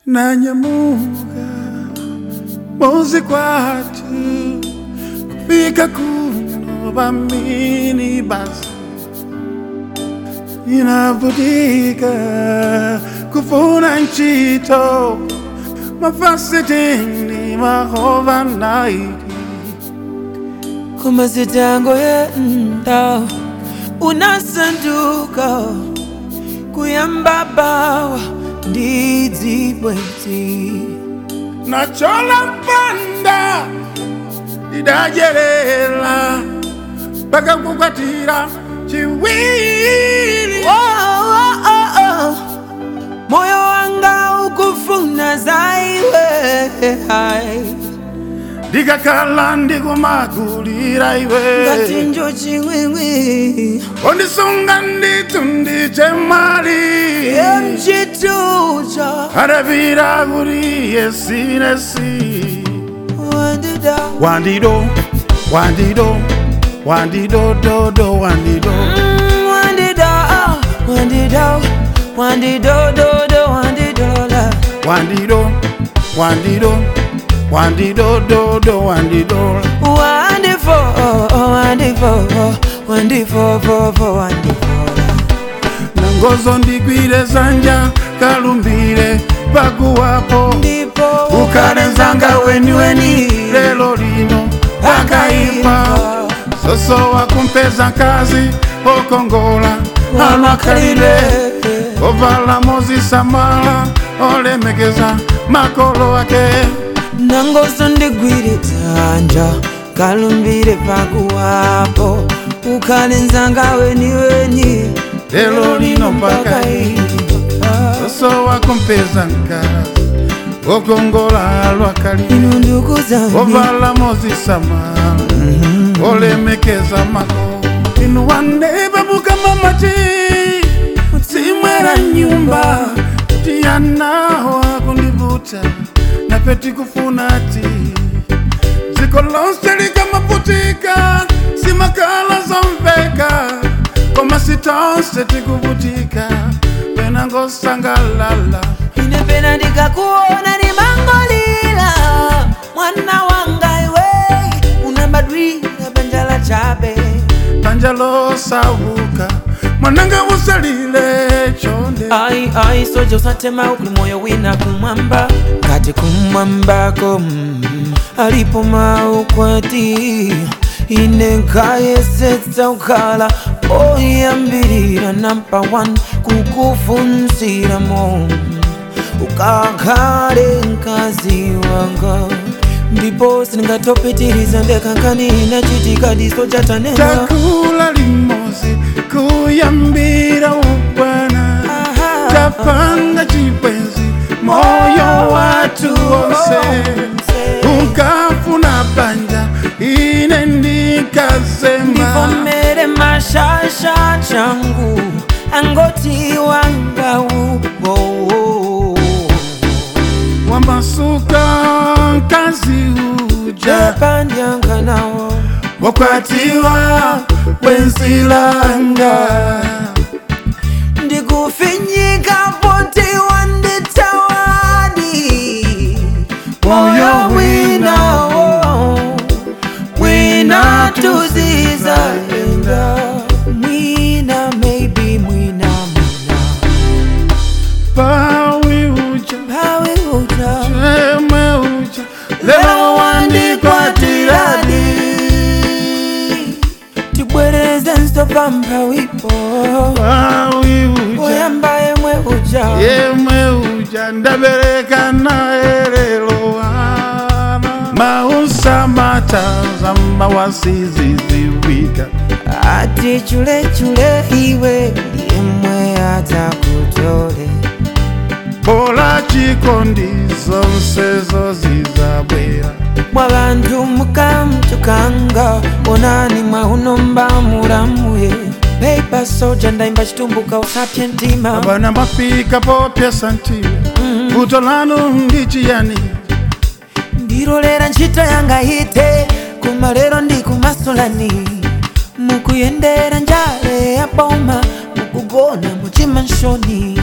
nanyamuka muzi kwatu kufika kuno vamini basi inavutika kufuna nchito mafasitini mahova naiti kumazitango yenda unasanduka kuyambabawa ndidzibwenzi nachola mpanda idajerera mpaka kukwatira chiwiri Oh, oh, oh, oh. moyo wanga ukufuna zaiwe ndikakhala ndikumagulira ngati iwe njo chimwimwi ondisunga ndithu ndichemali emchitucha adapita kuti yesinesi wandida wandido wandido wandidododo wandido Mm, wandida wandida wandidododo wandidola wandido wandido wandidododo wandido wandifo wandifo wandifo fofo wandifola nangozo ndigwire zanja kalumbire pakuwapo ndipo ukalenzanga weni weni lelo lino akaipa soso wakumpeza nkazi okongola alwakalile ovala mozisamala olemekeza makolo ake nangoso ndigwire dzanja kalumbire pakuwapo ukalenzanga weni weni lelo lino mpaka ipa soso wakumpeza nkazi okongola alwakalile inu ndugu zangu ovala mozisamala olemekeza makolo inu wandebabuka mamaci simwera nyumba tiyanaho akundivuta napeti kufunati dziko lonse likamaputika simakala zomveka koma sitonse tikuvutika penangosangalala ine pena ndikakuona nimangolila mwana wanga iwe unabadwira banjala chabe panja losauka mwananga usalile chonde ai ai soja usatema ukuli moyo wina kumwamba kati kumwambako mm, alipo maukwati ine nkayesetsa ukhala oyambirira namba 1 kukufunziramo ukakhale mkazi wanga ndipo sindingatopitiriza ndekhankanina chitika diso chatanena takula limozi kuyambira ubwana tapanga chibwenzi moyo watu wonse ukafuna banja ine ndikazema ndivomere mashasha changu angoti wangau wamasuka nkazi uja japandyanganawo wakwatiwa wenzilanga ndikufinyika poti wanditawani moyo winawo wina tuziza enda mwina maybe mwina mwina pawi uja pawe uta chemwe uja lelo wandikwatiradi tibwereze nstopampa wipo pawi uja oyamba yemwe uja yemwe uja ndabereka naye lelo wana mausamata zamba wasiziziwika ati chulechule iwe yemwe atakutole bola chikondi zonse zozizabwera mwa bantu mukamtukanga onani mwaunomba mulamuye peipa soja ndaimba chitumbuka usapye ntima abana mafika popya santiwe vuto lanu ndichiyani ndirolera ntchito yanga ite koma lero ndi kumasulani mukuyendera njale ya boma mukugona muchima nshoni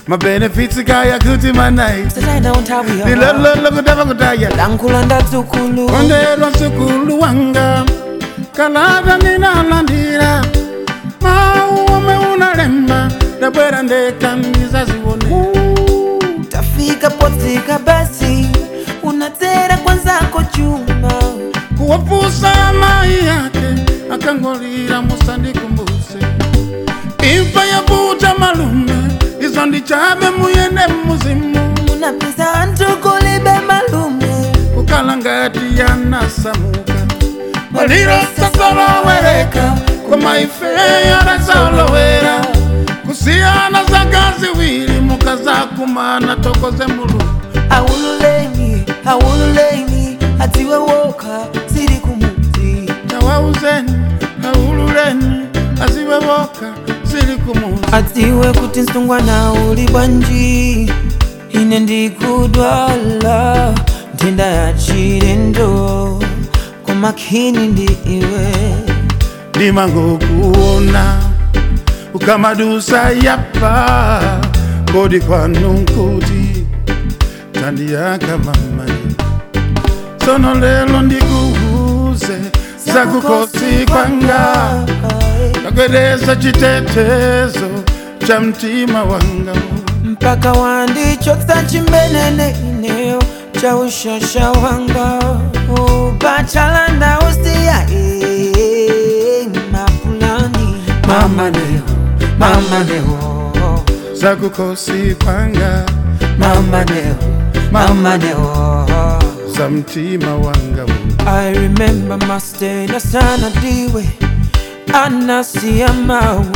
mabenefits kaya kuti manayi sitaina unthawi yo lilololo kutava kutaya lankhula ndadzukulu kondedwa msukulu wanga kalata ninalandira mau omwe unalemba ndabwera ndeka ndizazione tafika potsika basi unadzera kwanzako chuma kuwapusa mai yake akangolira musandikumbuse imfa yavuta malume izo ndichabe muyende muzimu unapeza anthu kulibe malume kukala ngati yanasamuka maliro sasolowereka koma ife yarasolowera kusiyana zaka ziwiri mukazakumana tokoze mulungu aululeni aululeni adziwe woka ziri kumudzi tawauzeni aululeni aziwe woka zili kumuzi adziwe kuti msungwana uli bwanji ine ndikudwala nthenda ya chilendo koma khini ndi iwe ndimangokuona ukamadusa yapa kodi kwanu nkuti tandiyaka mamani sono lelo ndikuuze zakukosi kwanga kagwedeza chitetezo cha mtima wanga mpaka wandichotsa chimbenene ineyo cha ushasha wanga upachalanda usiya eh, mapulani mama leo mama leo zakukosi kwanga mama leo mama leo za mtima wanga I remember mastena sana diwe anasiya mawu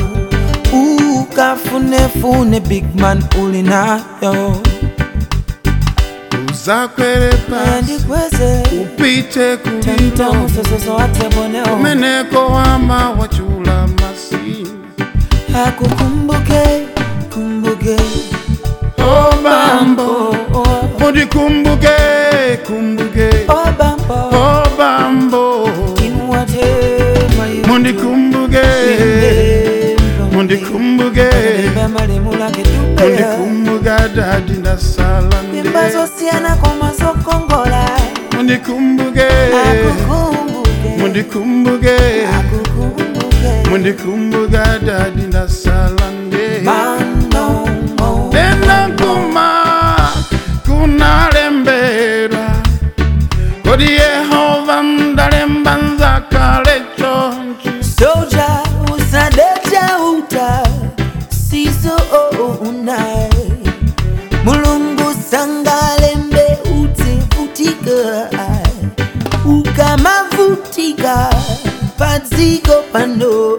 ukafunefune big man ulinayo uzakwere pasi andikweze upite kulino tentamusesoso ateboneo umeneko wama wachula masini akukumbuke kumbuke o bambo oh, oh, mundi kumbuke kumbuke oh, bambo o bambo inuwatema mundi kumbuke mundi kumbuke mundi kumbuka dadi ndasala nde mimba zosiyana koma zokongola mundi kumbuke akukumbuke mundi kumbuke akukumbuke mundi kumbuka dadi ndasala nde manomo Nena kuma kunalembera kodi yehova mdalemba nzakale chonchi soja usadeja uta sizo unai mulungu sangalembe utivutika ukamavutika padziko pano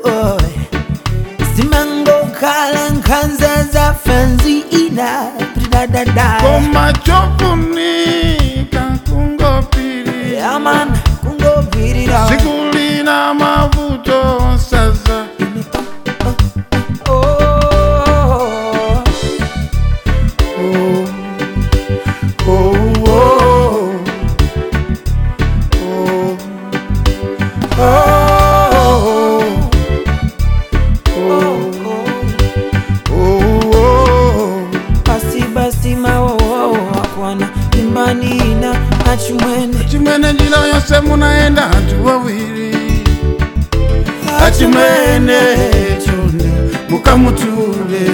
zimangokhala nkhanza za fanzi ina pridadada koma chofunika kungopirira yaman kungobvirira sikulina mavuto saza Oh, oh, oh, oh, oh, oh, oh, oh. basi basi mawowo akwana imbani ina achimwene chimwene njira yose munaenda anthu wawiri achimwene chonde mukamutule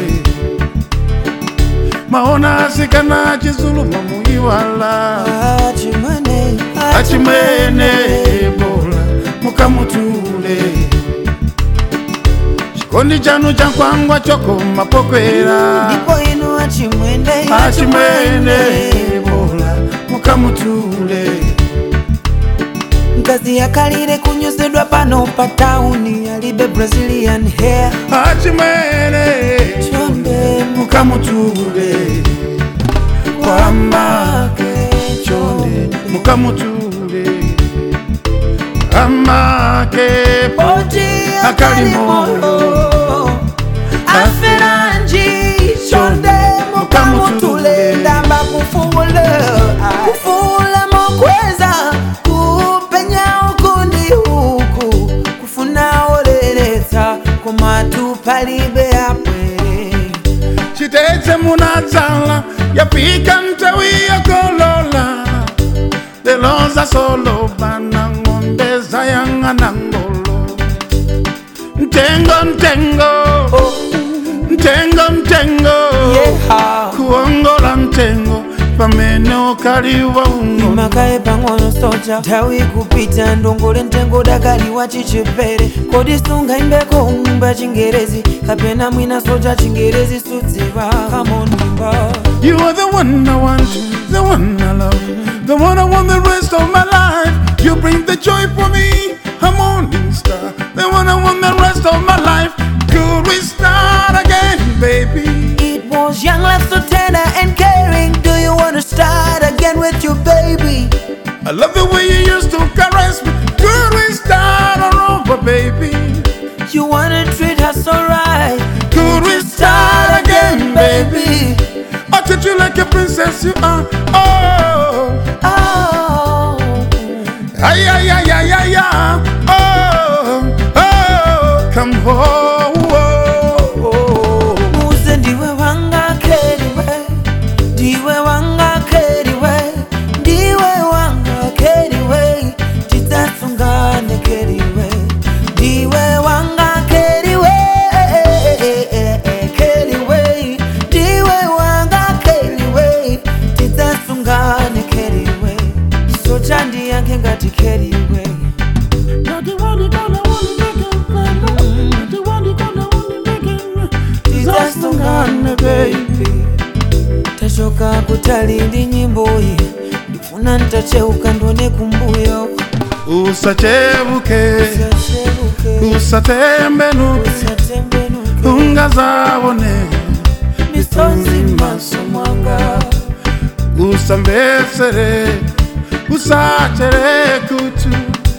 maona asikana chizuluma muiwala achimwene achimwene bola mukamutule chikondi chanu chankwangwa chokoma pokwera ndipo inu achimwene achimwene bola mukamutule mkazi yakalire kunyozedwa pano pa tauni alibe brazilian hair achimwene chonde mukamutule kwamake chonde mukamutule amake poti akalimoyo aferanji chonde mukamutule ndamba kufuula kufuula mokweza kupenya ukundi huku kufuna oleletsa komatu palibe apwere chitetse muna yapika ntawi yokolola deloza solo bana ng'ombe zayang'ana ngolo ntengo ntengo ntengo ntengo Yeah. kuongola ntengo pamene ukaliwa ung'ono makaye pang'ono soja nthawi kupita ndongole mtengo dakaliwa chichepere kodi sungaimbeko nyumba chingerezi kapena mwina soja chingerezi sudziwa kamonimba You are the one I want, the one I love, the one I want the rest of my life. You bring the joy for me, a morning star, the one I want the rest of my life. Could we start again, baby? It was young, love so tender and caring. Do you wanna start again with your baby? I love the way you used to caress me. Could we start all over, baby? You wanna treat her so right? Could we start again, baby? I treat you like a princess you are. Oh, Oh, ay, ay, ay, ay, ay, ay. Oh, oh, come home. Oh, oh. uze ndiwe wanga keriwe, ndiwe wanga keriwe, ndiwe wanga keriwe, titasungane keriwe, ndiwe wanga keriwe, keriwe, ndiwe wanga keriwe, titasungane keriwe, socha ndiyange ngati keriwe. You're the one you gonna wanna make it, baby. You're the one you gonna wanna make it. tizasungane baby tachoka kutali ndi nyimbo iyi ndifuna ntacheuka ndone kumbuyo usachebuke Usachebuke, usatembenuke usatembenuke, ungazabone misonzi maso mwanga usambesere usachere kutu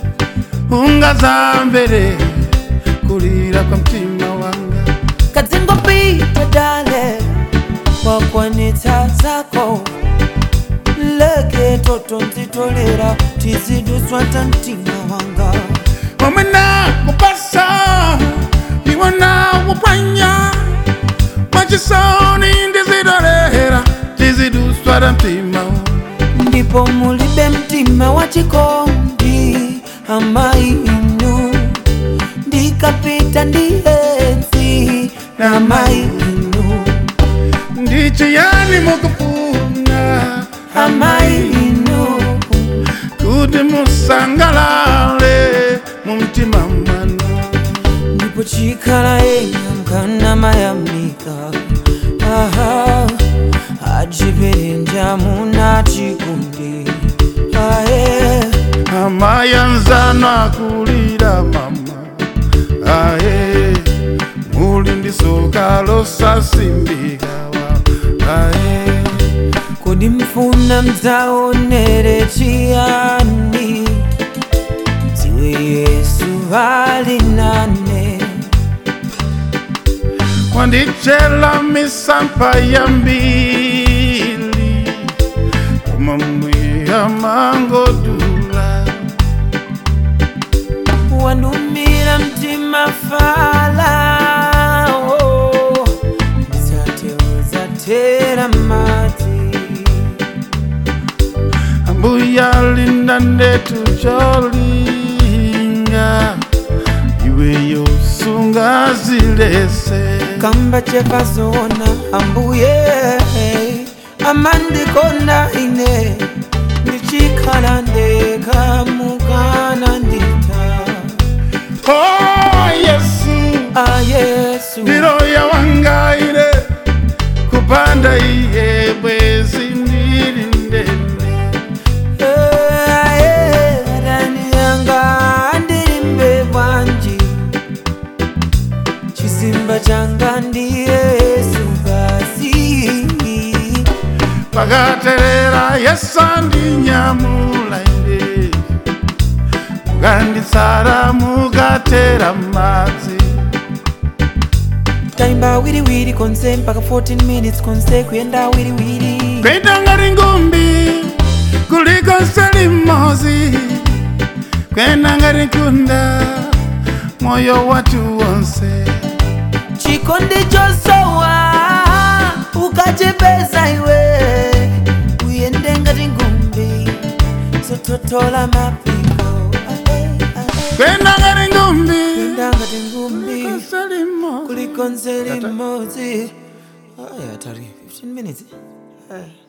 ungazambere kulira kwa mtima wanga kadzingo pita dale kwakwanitsa zako leke toto nzitolera tiziduswa ta mtima wanga wamwena kupasa iwana upanya mwachisoni ndizidolera tiziduswara mtima ndipo mulibe mtima wa chikondi amai inu ndikapita ndienzi na mai inu ndichiyani mukufuna amai inu kuti musangalale mu mtima mwanu ndipo chikhala ena mkana mayamika aha ajiperenja muna chikundi aye amayanzano akulira mama aye muli ndisoka losasimbikawa aye kodi mfuna mdzaonere chiyani dziwe yesu ali nane wandichela misampa ya mbili koma mwiya mangodula wandumira mtima falao msatewezatera mati ambuya linda ndetu cholinga iweyo sunga zilese kamba chepazona ambuye amandikonda ine ndichikhala ndekha mukana ndita oh yesu ayesu ndiloya wangaire kupanda iye bwezi ndili ndende ayeraniyanga ndilimbe bwanji chisimba changa ndi yesu basi pakaterera yesu andinyamula ine mukanditsara mukatera madzi taimba wiriwiri konse mpaka 14 minutes konse kuyenda wiriwiri kwenda ngati ngumbi kuliko selimozi kwenda ngati nkunda moyo watu wonse chikondi chosowa ukachipeza iwe tola mapiko kwenda ngati ngumbi ndangati ngumbi kasalimo kulikonse limodzi aya tari 15 minutes Eh.